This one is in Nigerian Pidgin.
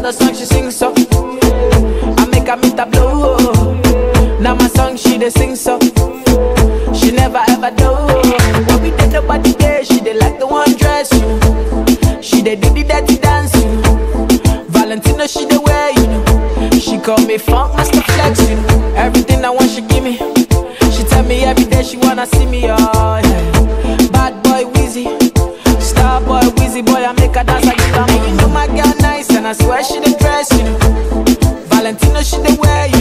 the song she sing so. I make her meet a blow. Now my song she dey sing so. She never ever do. When we did nobody there, she dey like the one dress you. know. She dey do the dirty dance you. know. Valentino she dey wear you know. She call me funk master flex you know. Everything I want she give me. She tell me every day she wanna see me oh yeah. Bad boy Wheezy, star boy Wheezy boy I make her dance I give her. And you know my girl nice and I swear she dey dress you know. Valentino she dey wear you